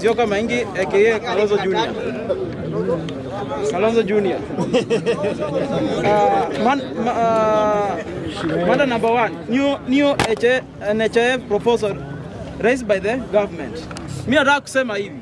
Musyoka Maingi aka Kalonzo Junior. Kalonzo Junior. Uh, man, ma, uh, manda number one, new, new HA, NHIF proposal raised by the government. Mi nataka kusema hivi,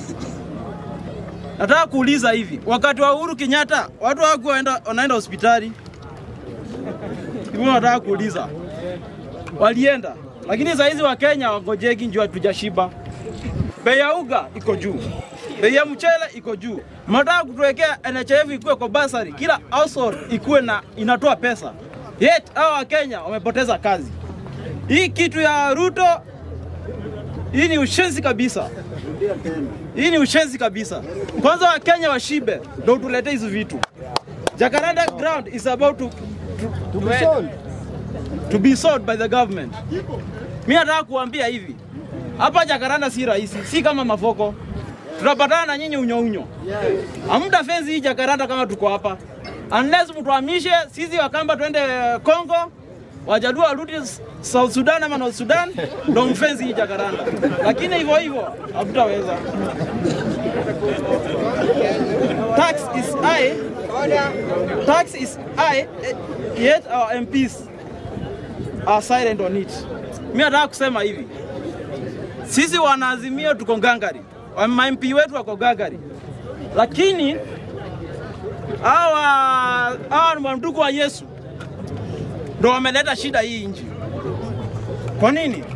nataka kuuliza hivi, wakati wa Uhuru Kenyatta watu hawakuwa waenda- wanaenda hospitali hivyo, nataka kuuliza walienda, lakini saa hizi Wakenya wangojeki njua tujashiba. Bei ya uga iko juu, bei ya mchele iko juu. Mnataka kutuwekea NHIF ikuwe kwa basari, kila household ikuwe na inatoa pesa, yet hao Wakenya wamepoteza kazi. Hii kitu ya Ruto, hii ni ushenzi kabisa. Hii ni ushenzi kabisa. Kwanza Wakenya washibe ndio tulete hizi vitu. Jacaranda ground is about to, to, to, be sold. to be sold by the government. Mimi nataka kuambia hivi, hapa Jacaranda si rahisi, si kama Mavoko. Tutapatana na nyinyi unyo unyo. Hamta fenzi hii Jacaranda kama tuko hapa, unless mtuhamishe sisi Wakamba twende Congo, Wajaluo warudi South Sudan ama North Sudan, ndo mfenzi hii Jacaranda, lakini hivyo hivyo hatutaweza. Tax is high, tax is high, eh, yet our MPs are silent on it. Mimi nataka kusema hivi, sisi wanaazimio tuko ngangari, ma MP wetu wako ngangari, lakini hawa hawa ni wandugu wa Yesu ndo wameleta shida hii nchi. Kwa nini?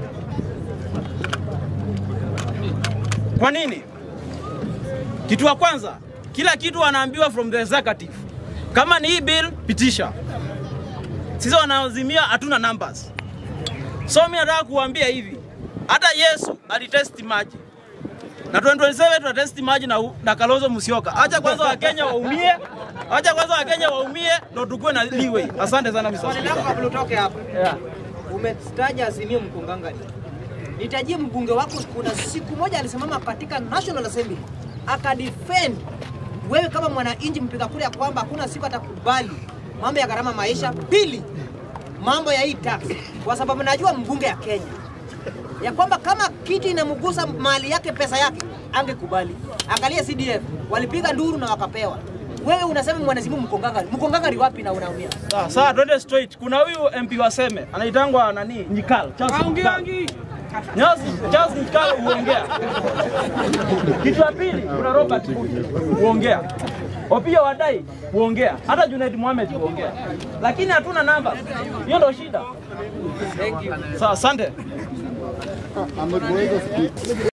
Kwa nini? Kitu wa kwanza, kila kitu wanaambiwa from the executive. Kama ni hii bill, pitisha. Sisi wanaazimia hatuna numbers. So mimi nataka kuambia hivi, hata Yesu alitesti maji na 2027 tutatesti maji na, na Kalonzo Musyoka. Acha kwanza Wakenya waumie, acha kwanza Wakenya waumie ndo tukue na leeway. Asante sana Mr. Swali langu Speaker. kabla utoke hapa, Yeah. umetaja Azimio Mkongangani, nitajie mbunge wako. Kuna siku moja alisimama katika National Assembly akadefend wewe kama mwananchi mpiga kura ya kwamba hakuna siku atakubali mambo ya gharama maisha. Pili, mambo ya hii tax, kwa sababu najua mbunge ya Kenya ya kwamba kama kitu inamgusa mali yake pesa yake angekubali. Angalia CDF walipiga nduru na wakapewa. Wewe unasema mwanazimu Mkongangari, Mkongangari wapi na unaumia? Sawa, sawa, twende straight. Kuna huyu MP waseme anaitangwa nani? Nyikal. Charles Nyikal. Nyas- Charles Nyikal huongea. Kitu ya pili kuna Robert Kudi huongea. Opiyo Wadai huongea. Hata Junaid Mohamed huongea. Lakini hatuna namba. Hiyo ndio shida. Sawa, asante.